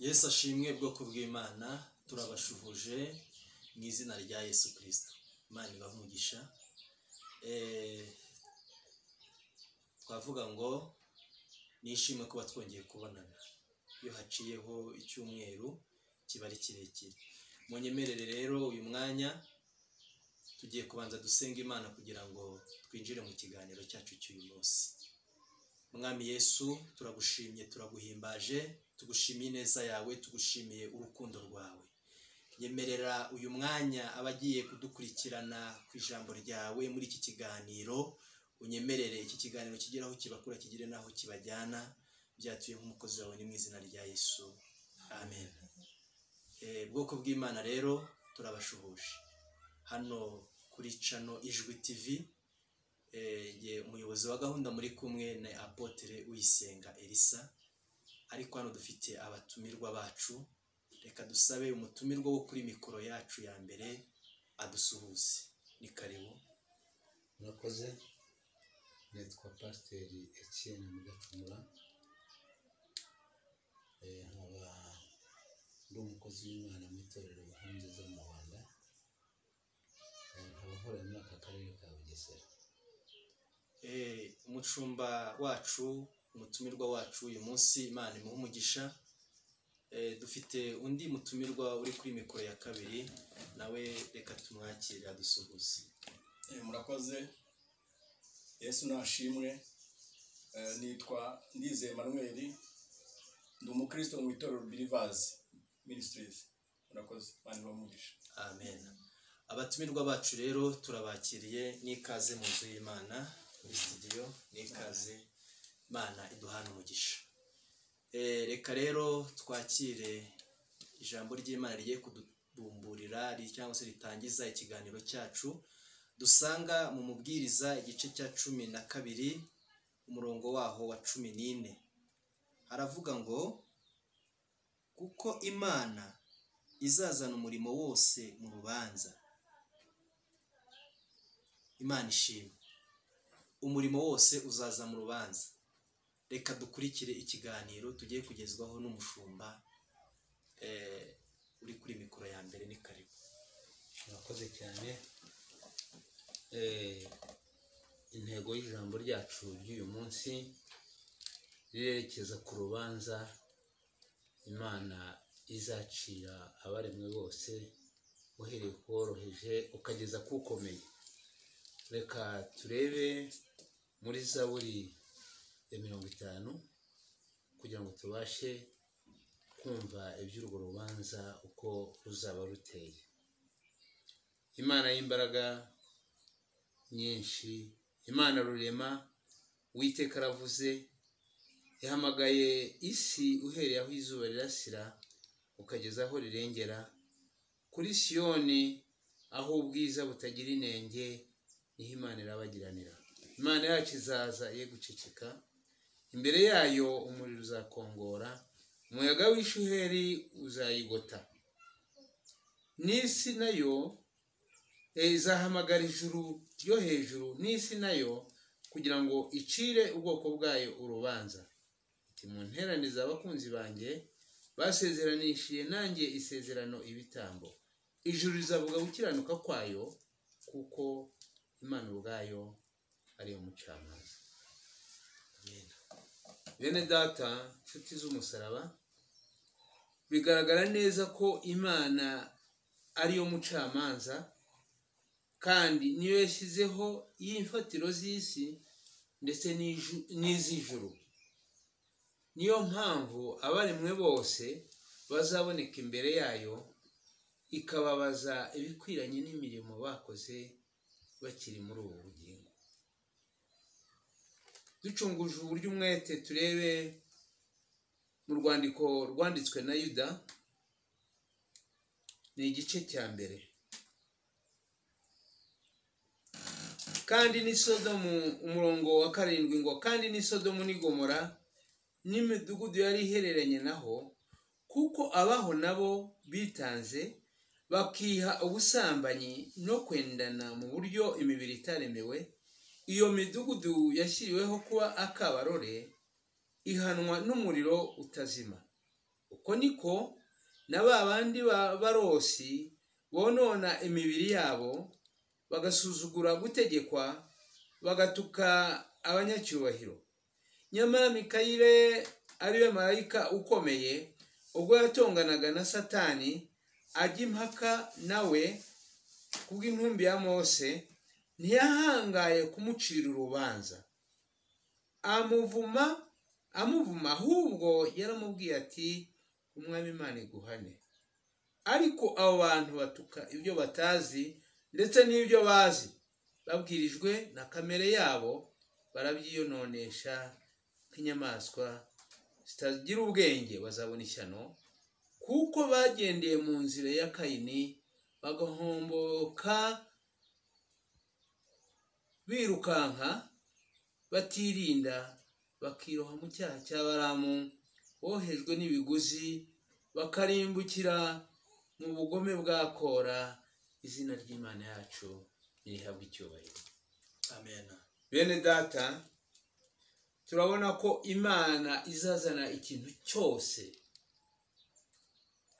yesu ashimwe bwoko bw'imana turabashuhuje mu izina rya yesu kirisito imana ibaha umugisha twavuga ngo nishimwe kuba twongeye kubonana iyo haciyeho icyumweru kiba ari kirekire mu nyemerere rero uyu mwanya tugiye kubanza dusenga imana kugira ngo twinjire mu kiganiro cyacu cy'uyu munsi mwami yesu turagushimye turaguhimbaje tugushimiye ineza yawe tugushimiye urukundo rwawe yemerera uyu mwanya abagiye kudukurikirana ku ijambo ryawe muri iki kiganiro unyemerere iki kiganiro kigere aho kibakura kigere n'aho kibajyana byatuye nk'umukozi wawe ni mu izina rya yesu amen bwoko bw'imana rero turabashuhuje hano kuri cano ijwi tivi umuyobozi wa gahunda muri kumwe na apotere uyisenga elisa ariko hano dufite abatumirwa bacu reka dusabe umutumirwa wo kuri mikoro yacu ya mbere adusuhuze ni karibu murakoze nitwa pasiteri ekiyeni mugacumura nkaba ndi umukozi w'imana mu itorero buhungiza mu rwanda nkaba nkorera muri aka karere ka bugesera umucumba wacu umutumirwa wacu uyu munsi imana imuha umugisha dufite undi mutumirwa uri kuri mikoro ya kabiri nawe reka tumwakire adusuhuze murakoze yesu nashimwe nitwa ndizeye manweri ndi umukristo mu itorero birivazi minisitirizi murakoze imana ibaha umugisha amen abatumirwa bacu rero turabakiriye n'ikaze mu nzu y'imana muri sitidiyo n'ikaze imana iduhana umugisha reka rero twakire ijambo ry'imana rigiye kudubumburira cyangwa se ritangiza ikiganiro cyacu dusanga mu mubwiriza igice cya cumi na kabiri umurongo waho wa cumi n'ine haravuga ngo kuko imana izazana umurimo wose mu rubanza imana ishimwe umurimo wose uzaza mu rubanza reka dukurikire ikiganiro tugiye kugezwaho n'umushumba uri kuri mikoro ya mbere ni karibu murakoze cyane intego y'ijambo ryacu ry'uyu munsi rirerekeza ku rubanza imana izacira abaremwe bose uhereye ku woroheje ukageza ku ukomeye reka turebe muri zaburi ya mirongo itanu kugira ngo tubashe kumva iby'urwo rubanza uko ruzaba ruteye imana y'imbaraga nyinshi imana rurema witeka aravuze yahamagaye isi uhereye aho izuba rirasira ukageza aho rirengera kuri siyoni aho ubwiza butagira inenge niho imana irabagiranira imana yacu izaza ye guceceka imbere yayo umuriro uzakongora umuyaga w'ishuheri uzayigota n'isi nayo izahamagara ijuru ryo hejuru n'isi nayo kugira ngo icire ubwoko bwayo urubanza mu nteraniza abakunzi banjye basezeranishije nanjye isezerano ibitambo ijuru rizavuga gukiranuka kwayo kuko imana ubwayo ari umucamanza bene data nshuti z'umusaraba bigaragara neza ko imana ariyo mucamanza kandi niyo yashyizeho y'imfatiro z'isi ndetse n'iz'ijuru niyo mpamvu abaremwe bose bazaboneka imbere yayo ikababaza ibikwiranye n'imirimo bakoze bakiri muri ubu bugingo ducunguje uburyo umwete turebe mu rwandiko rwanditswe na yuda ni igice cya mbere kandi ni sodomu umurongo wa karindwi ngo kandi ni sodomu n'igomora n'imidugudu yari ihereranye naho kuko abaho nabo bitanze bakiha ubusambanyi no kwendana mu buryo imibiri itaremewe iyo midugudu yashyiriweho kuba akabarore ihanwa n'umuriro utazima uko niko na ba bandi ba- barosi bonona imibiri yabo bagasuzugura gutegekwa bagatuka abanyacyubahiro nyamara mikayire ariwe marayika ukomeye ubwo yatonganaga na satani ajya impaka nawe kubw'intumbi ya mose ntiyahangaye kumucira urubanza amuvuma amuvuma ahubwo yaramubwiye ati umwami imana iguhane ariko abo bantu batuka ibyo batazi ndetse n'ibyo bazi babwirijwe na kamere yabo barabyiyononesha nk'inyamaswa zitagira ubwenge bazabona ishyano kuko bagendeye mu nzira ya kayini bagahomboka birukanka batirinda bakiroha mu cyaha cy'abaramu bohejwe n'ibiguzi bakarimbukira mu bugome bwa kora izina ry'imana yacu ntirihabwe icyubahiro amen bene data turabona ko imana izazana ikintu cyose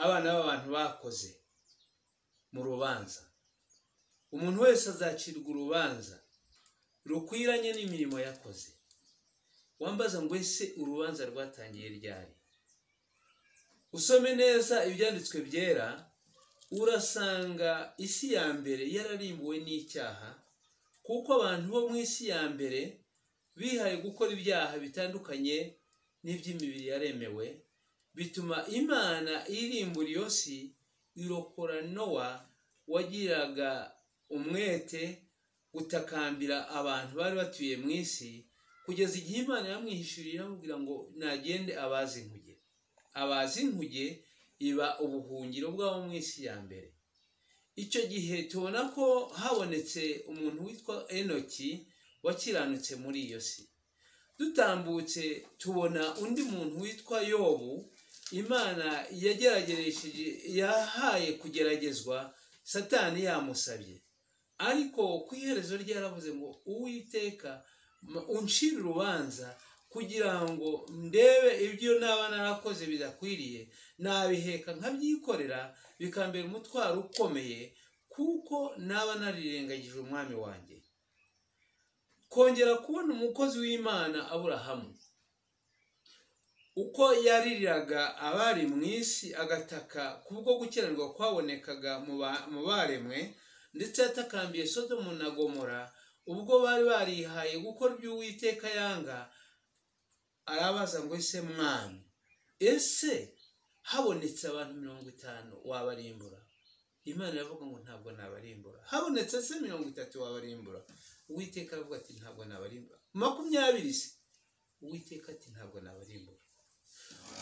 abana b'abantu bakoze mu rubanza umuntu wese azacirwa urubanza rukwiranye n'imirimo yakoze wambaza ngo ese urubanza rwatangiye ryari usome neza ibyanditswe byera urasanga isi ya mbere yararimbuwe n'icyaha kuko abantu bo mu isi ya mbere bihaye gukora ibyaha bitandukanye n'iby'imibiri yaremewe bituma imana irimbura iyo si irokora nowa wagiraga umwete gutakambira abantu bari batuye mu isi kugeza igihe imana yamwihishuriye amubwira ngo nagende abazi inkuge abazi inkuge iba ubuhungiro bw'abo mu isi ya mbere icyo gihe tubona ko habonetse umuntu witwa enoki wakiranutse muri iyo si dutambutse tubona undi muntu witwa yobu imana yagerageresheje yahaye kugeragezwa satani yamusabye ariko ku iherezo rye yaravuze ngo uwiteka ma- uncire urubanza kugira ngo ndebe ibyo naba narakoze bidakwiriye nabiheka nkabyikorera bikambera umutwaro ukomeye kuko naba narirengagije umwami wanjye kongera kubona umukozi w'imana aburahamu uko yaririraga abari mu isi agataka kubwo gukenerwa kwabonekaga mu ba- mu baremwe ndetse yatakambiye sodomu na gomora ubwo bari barihaye gukora ibyo uwiteka yanga arabaza ngo ese mwami ese habonetse abantu mirongo itanu wabarimbura imana iravuga ngo ntabwo nabarimbura habonetse se mirongo itatu wabarimbura uwiteka aravuga ati ntabwo nabarimbura makumyabiri se uwiteka ati ntabwo nabarimbura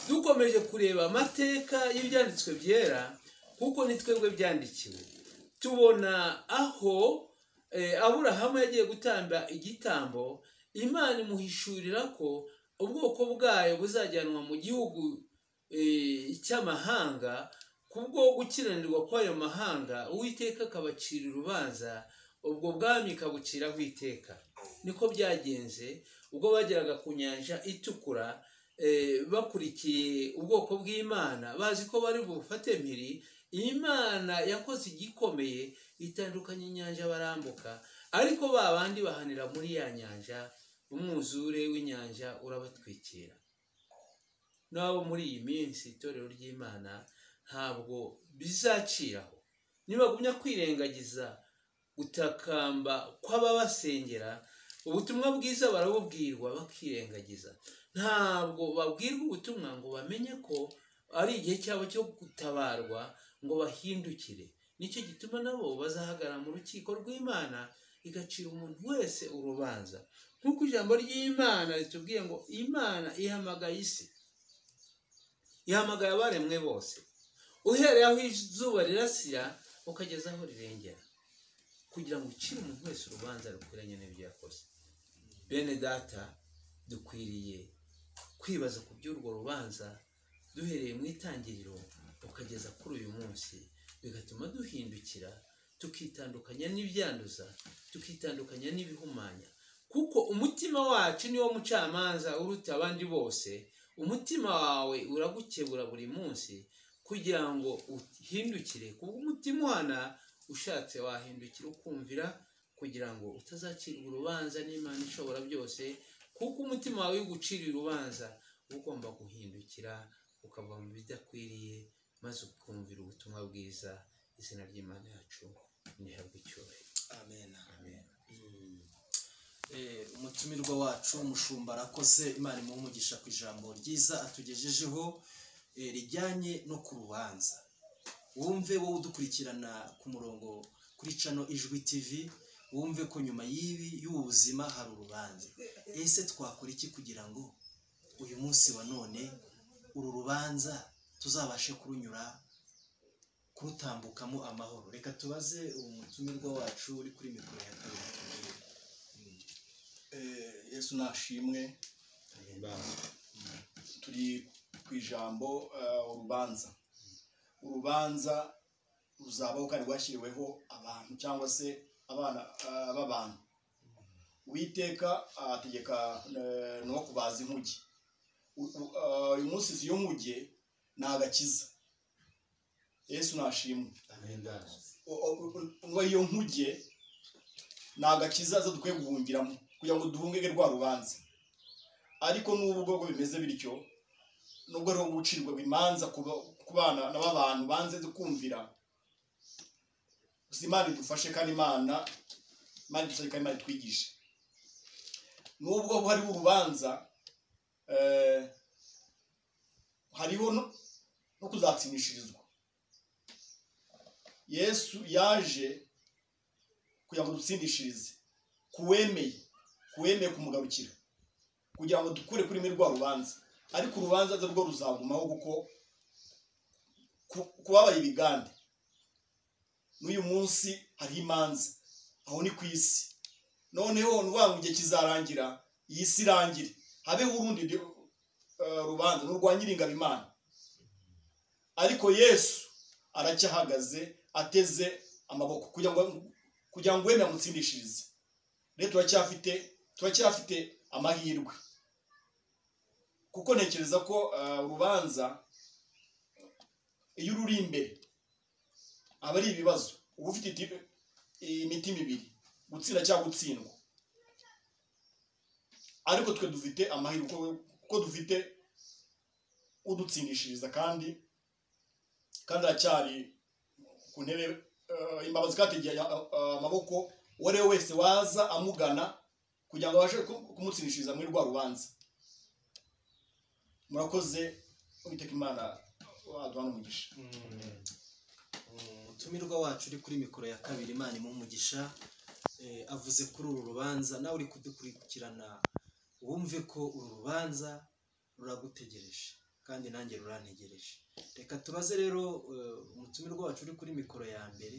dukomeje kureba amateka y'ibyanditswe byera kuko ni twebwe byandikiwe tubona aho eh, aburahamu yagiye gutamba igitambo imana imuhishurira ko ubwoko bwayo buzajyanwa mu gihugu eh, cy'amahanga kubwo gukiranirwa kw'ayo mahanga uwiteka akabacira urubanza ubwo bwami kabuciraho iteka niko byagenze ubwo bageraga ku nyanja itukura eh, bakurikiye ubwoko bw'imana bazi ko bari bufate mpiri imana yakoze igikomeye itandukanye inyanja barambuka ariko ba bandi bahanira muri ya nyanja umwuzure w'inyanja urabatwikira n'abo muri iyi minsi itorero ry'imana ntabwo bizaciraho nibagumya kwirengagiza gutakamba kw'ababasengera ubutumwa bwiza barabubwirwa bakirengagiza ntabwo babwirwa ubutumwa ngo bamenye ko ari igihe cyabo cyo gutabarwa ngo bahindukire nicyo gituma nabo bazahagara mu rukiko rw'imana igacira umuntu wese urubanza nk'uko ijambo ry'imana ritubwiye ngo imana ihamagaye isi ihamagaye abaremwe bose uhereye aho izuba rirasira ukageza aho rirengera kugira ngo ucire umuntu wese urubanza rukwiranye n'ibyo yakoze bene data dukwiriye kwibaza ku by'urwo rubanza duhereye mu itangiriro ukageza kuri uyu munsi bigatuma duhindukira tukitandukanya n'ibyanduza tukitandukanya n'ibihumanya kuko umutima wacu niwo mucamanza uruta abandi bose umutima wawe uragukebura buri munsi kugira ngo uhindukire kuko umutima uhana ushatse wahindukira ukumvira kugira ngo utazacirwa urubanza n'imana ishobora byose kuko umutima wawe iyo uguciriye urubanza uba ugomba guhindukira ukava mu bidakwiriye maze ukumvira ubutumwa bwiza izina ry'imana yacu ntihabwe icyubahiro amen amen Mm. Eh, umutumirwa wacu umushumba arakoze imana imuha umugisha ku ijambo ryiza atugejejeho eh, rijyanye no ku rubanza wumve wowe udukurikirana ku murongo kuri cano ijwi tv wumve ko nyuma y'ibi y'ubu buzima hari urubanza ese twakora iki kugira ngo uyu munsi wa none uru rubanza tuzabashe kurunyura kurutambukamo amahoro reka tubaze uwo mutumirwa wacu uri kuri mikoro ya kabiri tubwire. Eh, yesu nashimwe turi ku ijambo eh, urubanza urubanza ruzabaho kandi rwashyiriweho abantu cyangwa se abana eh, b'abantu uwiteka ategeka eh, no kubaza inkuge U- u- eh, uyu munsi izi y'inkuge ni agakiza yesu nashimwe O- o- o- ngo iyo nkuge ni agakiza zo dukwiye guhungiramo kugira ngo duhungege rwa rubanza ariko n'ubu ubwoko bimeze bityo nubwo ari uwo gucirwa imanza ku ba- ku bana na b'abantu banze kumvira gusa imana idufashe kandi imana imana idufashe kandi imana itwigishe nubwo hariho urubanza eh, hariho no- no kuzatsinishirizwa yesu yaje kugira ngo dutsindishirize kuwemeye kuwemeye kumugarukira kugira ngo dukure kuri rwa rubanza ariko urubanza rwo ruzagumaho kuko ku- kubabaye ibigande n'uyu munsi hariho imanza aho ni ku isi noneho ni ukuvuga ngo igihe kizarangira iyi si irangire habeho urundi ru- eh, rubanza n'urwa nyiringabimana ariko yesu aracyahagaze ateze amaboko kugira ngo kugira ngo wemere amutsindishirize rero turacyafite turacyafite amahirwe kuko ntekereza ko eh, urubanza iyo ururi imbere aba ari ibibazo uba ufite iti- imitima ibiri gutsinda cyangwa gutsindwa ariko twe dufite amahirwe kuko- kuko dufite udutsindishiriza kandi kandi aracyari ku ntebe eh, imbabazi kategeye amaboko uwo ari we wese waza amugana kugira ngo abashe ku- kumutsinishiriza muri rwa rubanza murakoze uwiteka imana aduhana umugisha umutumirwa wacu uri kuri mikoro ya kabiri imana imuha umugisha eh, avuze kuri uru rubanza nawe uri kudukurikirana wumve ko uru rubanza ruragutegereje kandi nanjye rurantegereje reka tubaze rero eh, umutumirwa wacu uri kuri mikoro ya mbere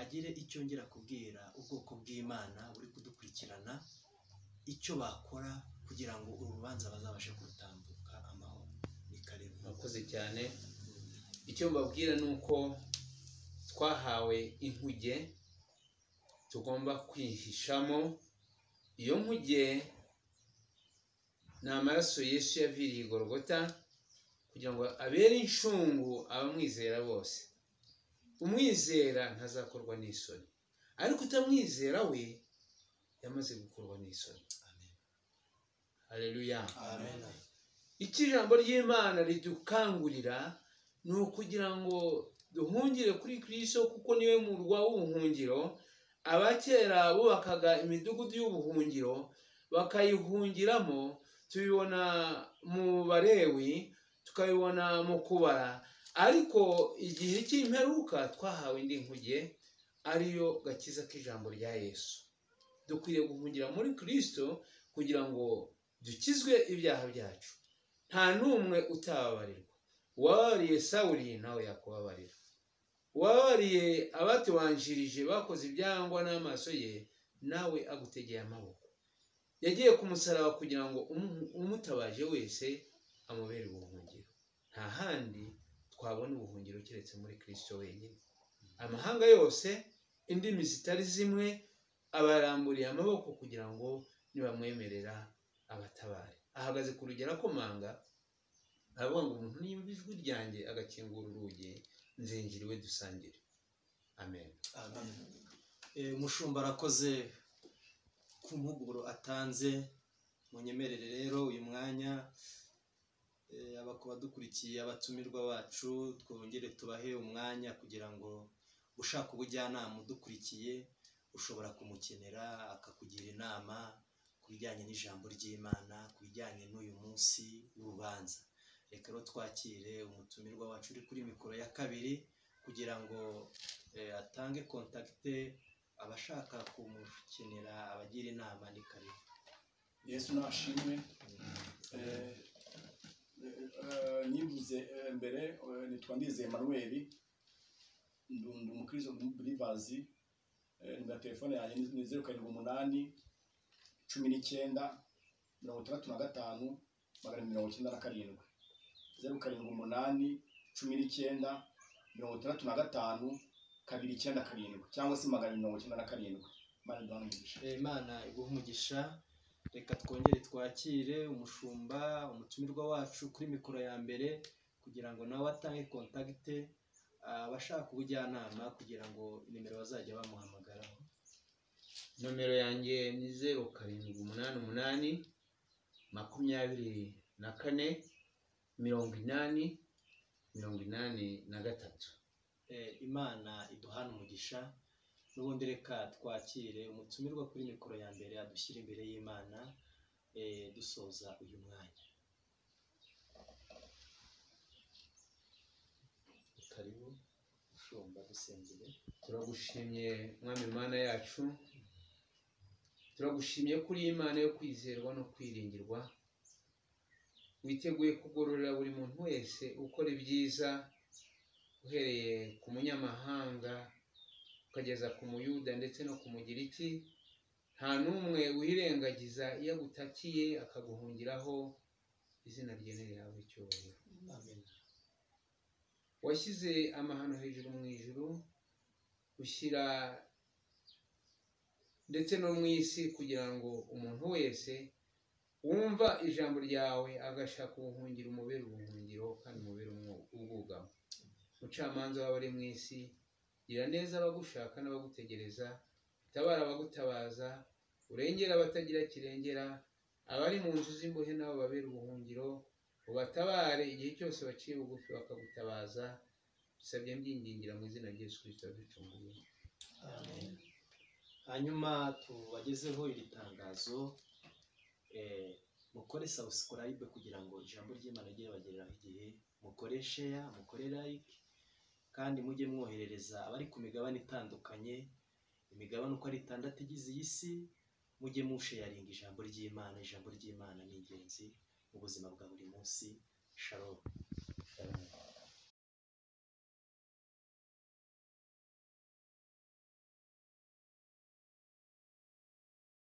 agire icyo ngera kubwira ubwoko bw'imana buri kudukurikirana icyo bakora kugira ngo uru rubanza bazabashe kurutambuka amahoro ni karibu murakoze cyane icyo mbabwira ni uko twahawe inkuge tugomba kwihishamo iyo nkuge ni amaraso yesu yaviriye i gorogota kugira ngo abere inshungu abamwizera bose umwizera ntazakorwa n'isoni ariko utamwizera we yamaze gukorwa n'isoni hareruya amen icyo ijambo ry'imana ridukangurira ni ukugira ngo duhungire kuri kirisito kuko niwe murwa w'ubuhungiro abakera bubakaga imidugudu y'ubuhungiro bakayihungiramo tubibona mu barewi tukabibona mu kubara ariko igihe cy'imperuka twahawe indi nkuge ariyo gakiza k'ijambo rya yesu dukwiriye guhungira muri kirisito kugira ngo dukizwe ibyaha byacu nta n'umwe utababarirwa uwababariye sawuri nawe yakubabarira uwababariye abatubanjirije bakoze ibyangwa n'amaso ye nawe agutegeye amaboko yagiye ku musaraba kugira ngo umu- umutabaje wese amubere ubuhungiro nta handi twabona ubuhungiro keretse muri kirisito wenyine amahanga yose indimi zitari zimwe abaramburiye amaboko kugira ngo nibamwemerera abatabare ahagaze ku rugero akomanga aravuga ngo umuntu niyumva ijwi ryanjye agakingura urugi nzinjira iwe dusangire amen amen Eh, umushumba arakoze ku mpuguro atanze munyemerere rero uyu mwanya eh, abakuba dukurikiye abatumirwa bacu twongere tubahe umwanya kugira ngo ushaka ubujyanama udukurikiye ushobora kumukenera akakugira inama ku bijyanye n'ijambo ry'imana ku bijyanye n'uyu munsi w'urubanza reka rero twakire umutumirwa wacu uri kuri mikoro ya kabiri kugira ngo eh, atange kontakite abashaka kumukenera abagira inama ni karibu yesu nashimwe Eh, eh, nivuze eh, mbere eh, nitwa ndizeye manuel ndi umukristo burivazi nimero telefone yanjye ni- ni zeru karindwi umunani cumi n'icyenda mirongo itandatu na gatanu magana abiri mirongo icyenda na karindwi zeru karindwi umunani cumi n'icyenda mirongo itandatu na gatanu kabiri icyenda karindwi cyangwa se magana abiri mirongo icyenda na karindwi Imana iduhe umugisha. Eh, imana iguhe umugisha reka twongere twakire umushumba umutumirwa wacu kuri mikoro ya mbere kugira ngo nawe atange kontakite abashaka ubujyanama kugira ngo nimero bazajya bamuhamagaraho nomero yanjye ni zeru karindwi umunani umunani makumyabiri na kane mirongo inani mirongo inani na gatatu Eh, imana iduhane umugisha n'ubundi reka twakire umutumirwa kuri mikoro ya mbere adushyire imbere y'imana eh, dusoza uyu mwanya karibu ushumba dusengere turagushimye mwami mana yacu turagushimye kuri iyi mana yo kwizerwa no kwiringirwa witeguye kugororera buri muntu wese ukora ibyiza uhereye ku munyamahanga ukageza ku muyuda ndetse no ku mugiriki nta n'umwe wirengagiza iyo agutakiye akaguhungiraho izina rye nirihabwe icyubahiro amen washyize amahano hejuru mu ijuru ushyira ndetse no mu isi kugira ngo umuntu wese wumva ijambo ryawe agashaka ubuhungiro umubere ubuhungiro kandi umubere umwo- ubwugamo umucamanza w'abari mu isi gira neza abagushaka n'abagutegereza utabara abagutabaza urengera abatagira kirengera abari mu nzu z'imbohe nabo babere ubuhungiro ubatabare igihe cyose baciye bugufi bakagutabaza bisabye mbyingingira mu izina rya Yesu kirisito ducunguye Amen. hanyuma tubagezeho iri tangazo eh, mukore subscribe kugira ngo ijambo ry'imana rijye ribagereraho igihe mukore share mukore like kandi mujye mwoherereza abari ku migabane itandukanye imigabane uko ari itandatu igize iyi si mujye musheyaringa ijambo ry'imana ijambo ry'imana ni ingenzi mu buzima bwa buri munsi shalom